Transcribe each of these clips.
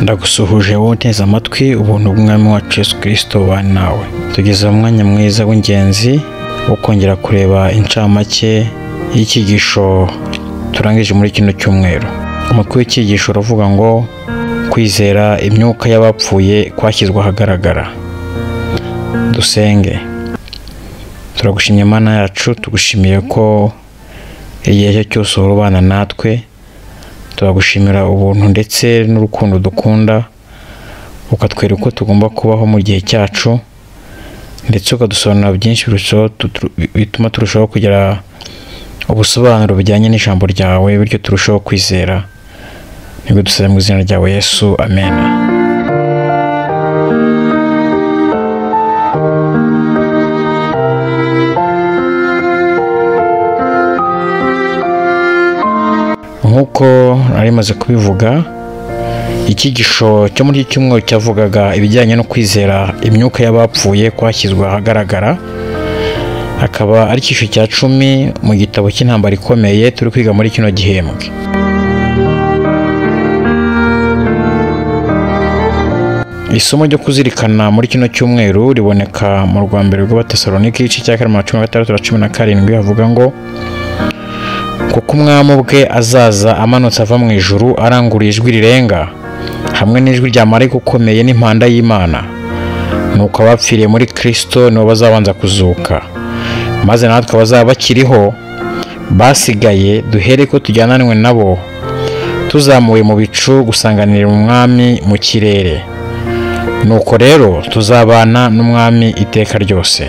ndagusuhuje wowe uteze amatwi ubuntu bw'umwami wacu Yesu kirisito bari nawe tugeze mu mwanya mwiza w'ingenzi wo kongera kureba incamake y'icyigisho turangije muri kino cyumweru umutwe w'icyigisho uravuga ngo kwizera imyuka y'abapfuye kwashyizwe ahagaragara dusenge turagushimye mana yacu tugushimiye ko igihe cyo cyose uhora ubana natwe turagushimira ubuntu ndetse n'urukundo dukunda ukatwereka uko tugomba kubaho mu gihe cyacu ndetse ukadusobanurira byinshi birushaho bituma turushaho kugira ubusobanuro bujyanye n'ijambo ryawe bityo turushaho kwizera nibwo dusaba mu izina ryawe yesu amen nk'uko nari maze kubivuga icyigisho cyo muri iki cyumweru cyavugaga ibijyanye no kwizera imyuka y'abapfuye kwashyizwe ahagaragara akaba ari icyiciro cya cumi mu gitabo cy'intambara ikomeye turi kwiga muri kino gihembwe isomo ryo kuzirikana muri kino cyumweru riboneka mu rwa mbere rw'abatesalonike igice cya karindwi na cumi na gatandatu na cumi na karindwi havuga ngo kuko umwami ubwe azaza amanutse ava mu ijuru arangurura ijwi rirenga hamwe n'ijwi rya marayika ukomeye n'impanda y'imana nuko abapfiriye muri kirisito nibo bazabanza kuzuka maze natwe abazaba bakiriho basigaye duhere ko tujyananwe nabo tuzamuye mu bicu gusanganira umwami mu kirere nuko rero tuzabana n'umwami iteka ryose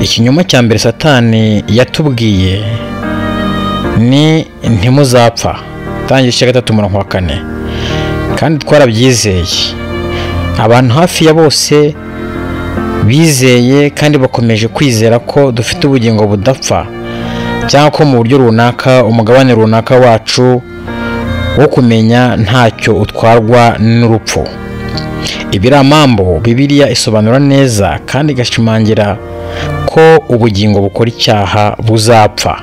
ikinyoma cya mbere satani yatubwiye ni ntimuzapfa tangira igice gatatu murongo wa kane kandi twarabyizeye abantu hafi ya bose bizeye kandi bakomeje kwizera ko dufite ubugingo budapfa cyangwa ko mu buryo runaka umugabane runaka wacu wo kumenya ntacyo utwarwa n'urupfu ibiramambo bibiriya isobanura neza kandi igashimangira ko ubugingo bukora icyaha buzapfa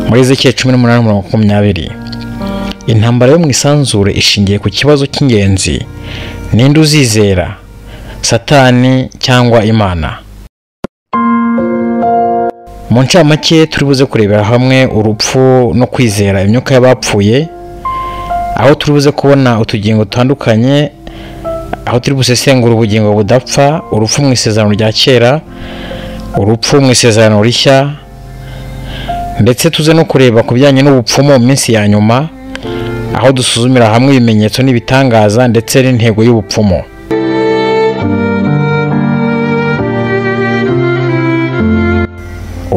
muri zeke cumi n'umunani mirongo makumyabiri intambara yo mu isanzure ishingiye ku kibazo cy'ingenzi ninde uzizera satani cyangwa imana mu ncamake turi buze kurebera hamwe urupfu no kwizera imyuka y'abapfuye aho turi buze kubona utugingo dutandukanye aho turi busesengura ubugingo budapfa urupfu mu isezerano rya kera urupfu mu isezerano rishya ndetse tuze no kureba ku bijyanye n'ubupfumu mu minsi ya nyuma aho dusuzumira hamwe ibimenyetso n'ibitangaza ndetse n'intego y'ubupfumu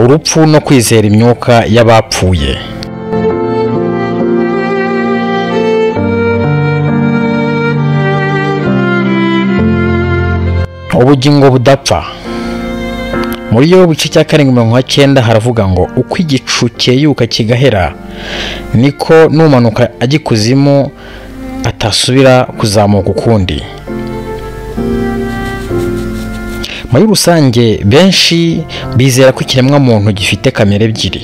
urupfu no kwizera imyuka y'abapfuye ubugingo budapfa muri yo buce cya karindwi mirongo icyenda haravuga ngo uko igicu cyeyuka kigahera niko n'umanuka ajya ikuzimu atasubira kuzamuka ukundi muri rusange benshi bizera ko ikiremwamuntu gifite kamere ebyiri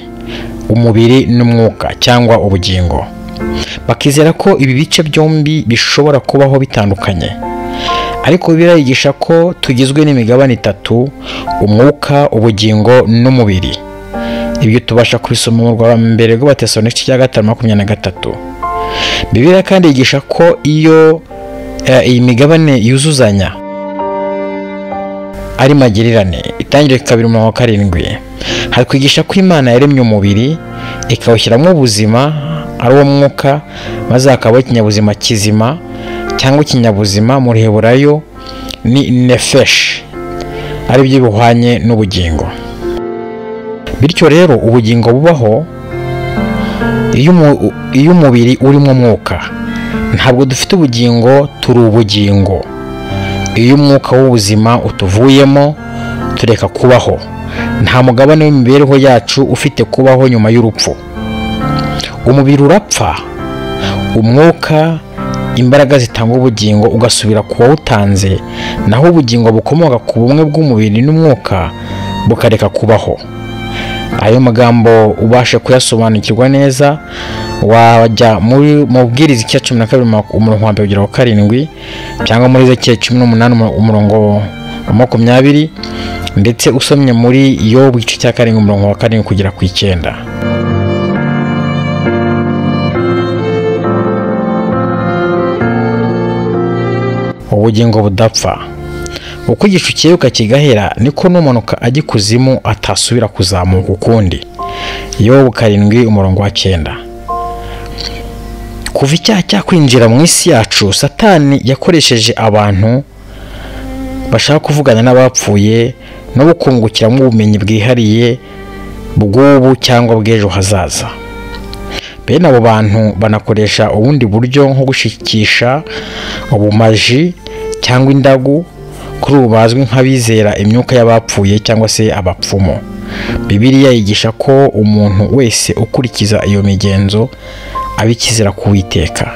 umubiri n'umwuka cyangwa ubugingo bakizera ko ibi bice byombi bishobora kubaho bitandukanye ariko birayigisha ko tugizwe n'imigabane itatu umwuka ubugingo n'umubiri ibyo tubasha kubisoma mu rwa mbere rw'abatesoni cya gatanu makumyabiri na gatatu bibiriya kandi yigisha ko iyo iyi migabane yuzuzanya ari magirirane itangire kabiri mirongo karindwi hari kwigisha ko imana yaremye umubiri ikawushyiramo ubuzima ari uwo mwuka maze hakabaho ikinyabuzima kizima cyangwa ikinyabuzima muri heburayo ni nefeshi ari byo bihwanye n'ubugingo bityo rero ubugingo bubaho iyo umubiri urimo umwuka ntabwo dufite ubugingo turi ubugingo iyo umwuka w'ubuzima utuvuyemo tureka kubaho nta mugabane w'imibereho yacu ufite kubaho nyuma y'urupfu umubiri urapfa umwuka imbaraga zitanga ubugingo ugasubira ku wawutanze naho ubugingo bukomoka ku bumwe bw'umubiri n'umwuka bukareka kubaho ayo magambo ubashe kuyasobanukirwa neza wajya muri mu bwiriza icya cumi na kabiri umurongo wa mbere kugera ku karindwi cyangwa muri icya cumi n'umunani umurongo wa makumyabiri ndetse usomye muri yo igice cya karindwi umurongo wa karindwi kugera ku icyenda ubugingo budapfa uko igicu cyiruka kigahera niko n'umanuka ajya ikuzimu atasubira kuzamuka ukundi yobu karindwi umurongo wa cyenda kuva icyaha cyakwinjira mu isi yacu satani yakoresheje abantu bashaka kuvugana n'abapfuye no gukungukiramo ubumenyi bwihariye bw'ubu cyangwa bw'ejo hazaza bene abo bantu banakoresha ubundi buryo nko gushikisha ubumaji cyangwa indagu kuri ubu bazwi nk'abizera imyuka y'abapfuye cyangwa se abapfumu bibiliya yigisha ko umuntu wese ukurikiza iyo migenzo aba ikizira kuwiteka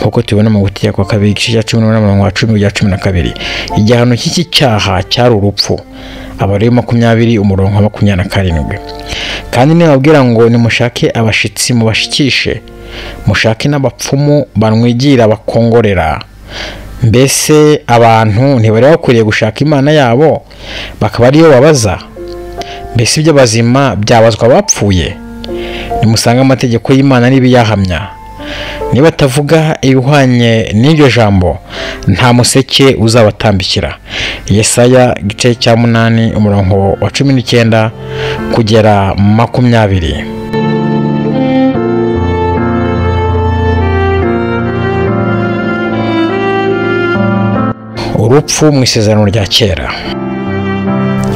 nk'uko tubibona mu gutegeko kabiri igice cya cumi n'umunani mirongo cumi kugera cumi na kabiri igihano cy'iki cyaha cyari urupfu aba ari makumyabiri umurongo wa makumyabiri na karindwi kandi nibabwira ngo nimushake abashyitsi mubashikishe mushake n'abapfumu banwigira bakongorera mbese abantu ntibari bakwiriye gushaka imana yabo bakaba ariyo babaza mbese iby'abazima byabazwa abapfuye nimusange amategeko y'imana n'ibiyahamya niba atavuga ibihwanye n'iryo jambo nta museke uzabatambikira yesaya igice cya munani umurongo wa cumi n'icyenda kugera makumyabiri urupfu mu isezerano rya kera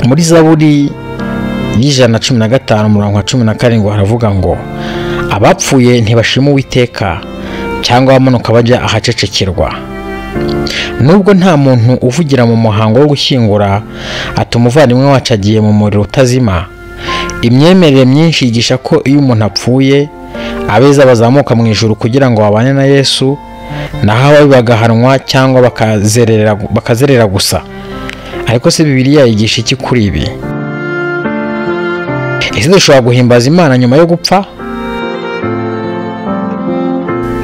muri zaburi y'ijana na cumi na gatanu umurongo wa cumi na karindwi haravuga ngo abapfuye ntibashima uwiteka cyangwa bamanuka bajya ahacecekerwa nubwo nta muntu uvugira mu muhango wo gushyingura ati umuvandimwe wacu agiye mu muriro utazima imyemerere myinshi yigisha ko iyo umuntu apfuye abeza bazamuka mu ijoro kugira ngo babane na yesu naho ababi bagahanwa cyangwa bakazerera gusa ariko se bibiriya yigisha iki kuri ibi ese dushobora guhimbaza imana nyuma yo gupfa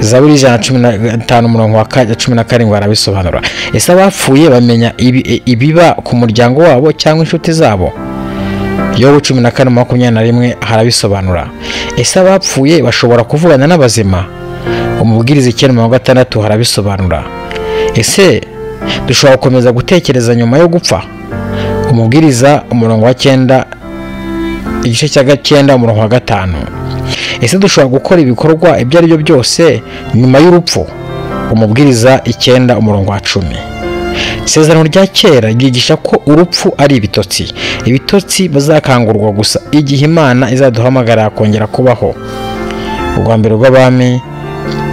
zaburi ijana na cumi na gatanu umurongo wa cumi na karindwi barabisobanura ese abapfuye bamenya ibiba ku muryango wabo cyangwa inshuti zabo yobu cumi na kane makumyabiri na rimwe harabisobanura ese abapfuye bashobora kuvugana n'abazima umubwiriza icyenda mirongo gatandatu harabisobanura ese dushobora gukomeza gutekereza nyuma yo gupfa umubwiriza umurongo wa cyenda igice cya cyenda umurongo wa gatanu ese dushobora gukora ibikorwa ibyo ari byo byose nyuma y'urupfu umubwiriza icyenda umurongo wa cumi isezerano rya kera ryigisha ko urupfu ari ibitotsi ibitotsi bazakangurwa gusa igihe imana izaduhamagara kongera kubaho urwa mbere rw'abami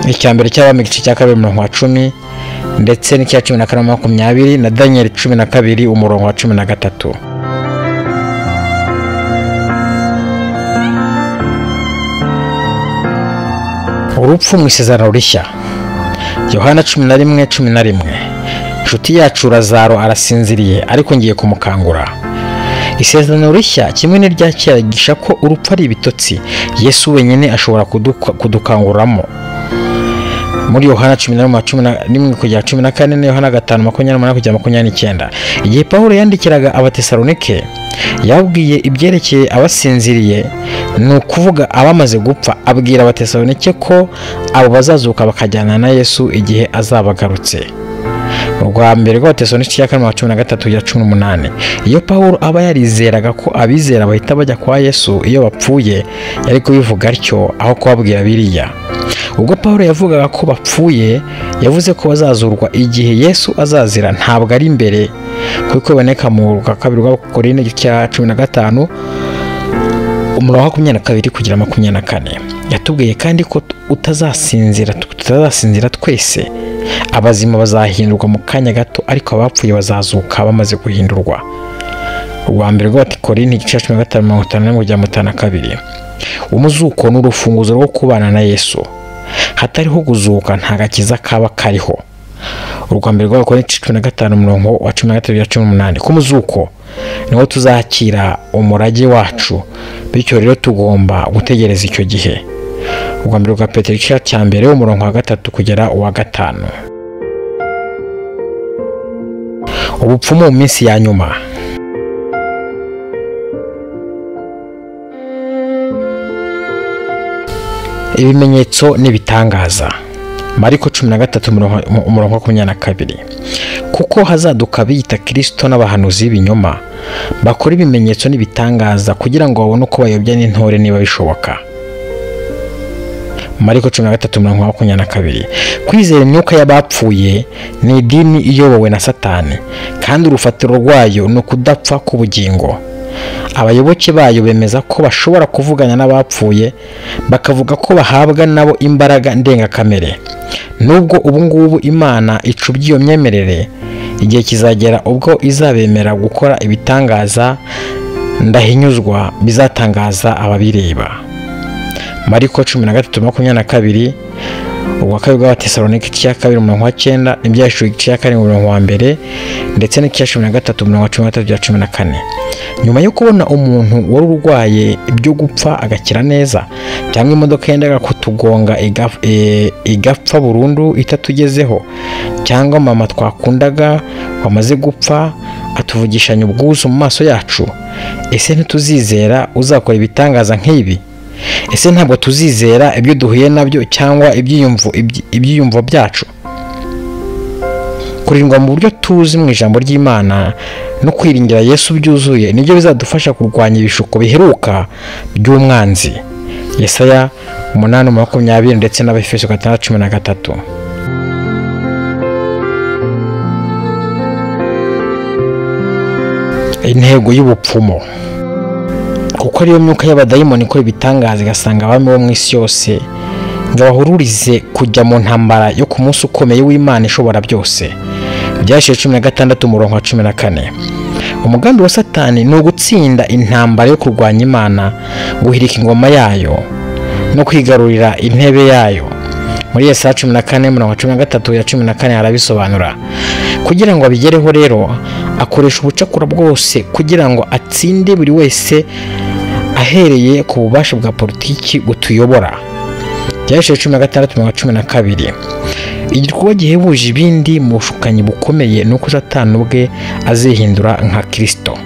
icya mbere cy'abami igice cya kabiri umurongo wa cumi ndetse n'icya cumi na kane makumyabiri na daniyeli cumi na kabiri umurongo wa cumi na gatatu urupfu mu isezerano rishya yohana cumi na rimwe cumi na rimwe inshuti yacu razaro arasinziriye ariko ngiye kumukangura isezerano rishya kimwe n'irya kera rigisha ko urupfu ari ibitotsi yesu wenyine ashobora kudukanguramo muri yohana cumi na rimwe cumi na rimwe kugera cumi na kane na yohana gatanu makumyabiri n'umunani kugera makumyabiri n'icyenda igihe pawulo yandikiraga abatesalonike yabwiye ibyerekeye abasinziriye ni ukuvuga abamaze gupfa abwira abatesalonike ko abo bazazuka bakajyana na yesu igihe azabagarutse urwa mbere rw'abatesalonike cya kane cumi na gatatu kugera cumi n'umunani iyo pawulo aba yarizeraga ko abizera bahita bajya kwa yesu iyo bapfuye yari kubivuga atyo aho kubabwira biriya ubwo paul yavugaga ko bapfuye yavuze ko bazazurwa igihe yesu azazira ntabwo ari imbere kuko biboneka mu rwa kabiri rw'abakorinde cya cumi na gatanu umurongo wa makumyabiri na kabiri kugera makumyabiri na kane yatubwiye kandi ko utazasinzira tutazasinzira twese abazima bazahindurwa mu kanya gato ariko abapfuye bazazuka bamaze guhindurwa urwa mbere rw'abatekorinde igice cya cumi na gatanu mirongo itanu n'imwe kugera mirongo itanu na kabiri umuzuko ni urufunguzo rwo kubana na yesu hatariho guzuka nta gakiza kaba kariho urwambere rw'abakorinti cumi na gatanu umurongo wa cumi na gatatu cumi n'umunani ku muzuko niho tuzakira umurage wacu bityo rero tugomba gutegereza icyo gihe urwambere rwa petero igice cya mbere umurongo wa gatatu kugera uwa gatanu ubupfumu mu minsi ya nyuma ibimenyetso n'ibitangaza mariko cumi na gatatu umurongo- umurongo wa makumyabiri na kabiri kuko hazaduka biyita kirisito n'abahanuzi b'ibinyoma bakora ibimenyetso n'ibitangaza kugira ngo babone uko bayobya n'intore niba bishoboka mariko cumi na gatatu mirongo ine makumyabiri na kabiri kwizera imyuka y'abapfuye ni idini iyobowe na satani kandi urufatiro rwayo ni ukudapfa k'ubugingo abayoboke bayo bemeza ko bashobora kuvuganya n'abapfuye bakavuga ko bahabwa nabo imbaraga ndengakamere nubwo ubu ngubu imana icubya iyo myemerere igihe kizagera ubwo izabemera gukora ibitangaza ndahinyuzwa bizatangaza ababireba mariko cumi na gatatu makumyabiri na kabiri ubwa kabiri bw'abatesalonike icya kabiri umurongo wa cyenda ibyashuri icya karindwi umurongo wa mbere ndetse n'icya cumi na gatatu umurongo wa cumi na gatatu bya cumi na kane nyuma yo kubona umuntu wari urwaye ibyo gupfa agakira neza cyangwa imodoka yendaga kutugonga iga- e- igapfa burundu itatugezeho cyangwa mama twakundaga wamaze gupfa atuvugishanya ubwuzu mu maso yacu ese ntituzizera uzakora ibitangaza nk'ibi ese ntabwo tuzizera ibyo duhuye nabyo cyangwa ibyiyumvo ibyi- ibyiyumvo byacu kurindwa mu buryo tuzi mu ijambo ry'imana no kwiringira yesu byuzuye nibyo bizadufasha kurwanya ibishuko biheruka by'umwanzi yesaya umunani makumyabiri ndetse n'abefeso gatandatu cumi na gatatu intego y'ubupfumo kuko ariyo myuka y'abadayimoni ikora ibitangaza igasanga abami bo mu isi yose ngo abahururize kujya mu ntambara yo ku munsi ukomeye w'imana ishobora byose byashiye cumi na gatandatu umurongo wa cumi na kane umugambi wa satani ni ugutsinda intambara yo kurwanya imana guhirika ingoma yayo no kwigarurira intebe yayo muri Yesaya cumi na kane mirongo cumi na gatatu ya cumi na kane harabisobanura kugira ngo abigereho rero akoresha ubucakura bwose kugira ngo atsinde buri wese ahereye ku bubasha bwa politiki butuyobora byashize cumi na gatandatu mirongo cumi na kabiri igikorwa gihebuje ibindi mu bushukanyi bukomeye ni uko satani ubwe azihindura nka kirisito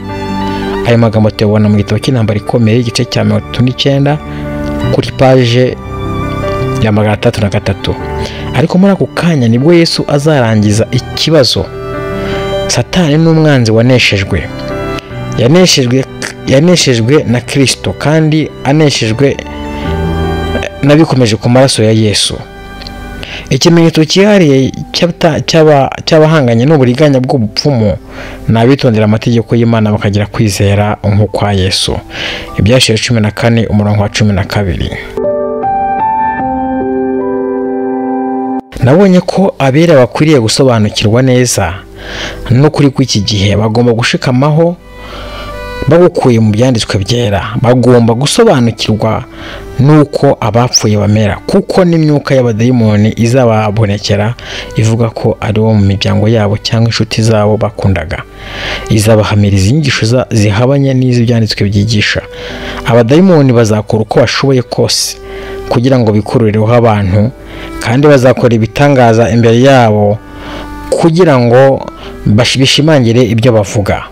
ayo magambo tuyabona mu gitabo cy'intambara ikomeye igice cya mirongo itatu n'icyenda kuri paje ya magana atandatu na gatatu ariko muri ako kanya nibwo yesu azarangiza ikibazo satani n'umwanzi waneshejwe yaneshejwe yaneshejwe na kirisito kandi aneshejwe eh, n'abikomeje ku maraso ya yesu ikimenyetso cyihariye cy'abata- cy'aba- cy'abahanganye n'uburiganya bw'ubupfumu ni abitondera amategeko y'imana bakagira kwizera nk'ukwa yesu ibyashize cumi na kane umurongo wa cumi na kabiri nabonye ko abera bakwiriye gusobanukirwa neza n'ukuri kw'iki gihe bagomba gushikamaho bagukuye mu byanditswe byera bagomba gusobanukirwa n'uko abapfuye bamera kuko n'imyuka y'abadayimoni izababonekera ivuga ko ari wo mu miryango yabo cyangwa inshuti zabo bakundaga izabahamiriza inyigisho za- zihabanye n'iz'ibyanditswe byigisha abadayimoni bazakora uko bashoboye kose kugira ngo bikurureho abantu kandi bazakora ibitangaza imbere yabo kugira ngo bash- bishimangire ibyo bavuga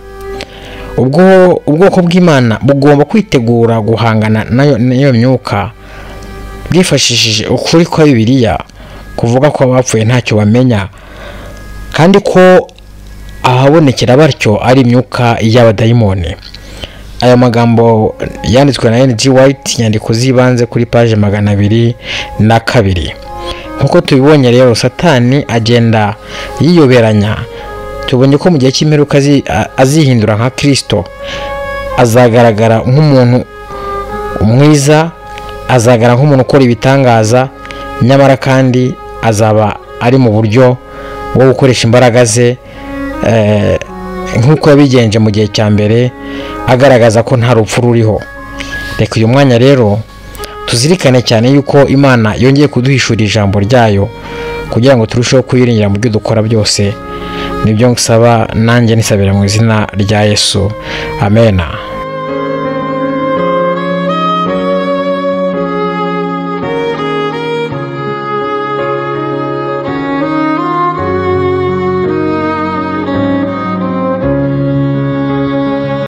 ubwo ubwoko bw'imana bugomba kwitegura guhangana nayo n'iyo myuka bwifashishije ukuri kwa bibiliya kuvuga ko abapfuye ntacyo bamenya kandi ko ahabonekera batyo ari imyuka y'abadayimoni aya magambo yanditswe na NG White inyandiko z'ibanze kuri paje magana abiri na kabiri nk'uko tubibonye rero satani agenda yiyoberanya tubonye ko mu gihe cy'imperuka azi- a- azihindura nka kirisito azagaragara nk'umuntu mwiza azagaragara nk'umuntu ukora ibitangaza nyamara kandi azaba ari mu buryo bwo gukoresha imbaraga ze eh, nk'uko yabigenje mu gihe cya mbere agaragaza ko nta rupfu ruriho reka uyu mwanya rero tuzirikane cyane yuko imana yongeye kuduhishurira ijambo ryayo kugira ngo turusheho kuyiringira mu byo dukora byose nibyo nsaba nanjye nisabira mu izina rya yesu amena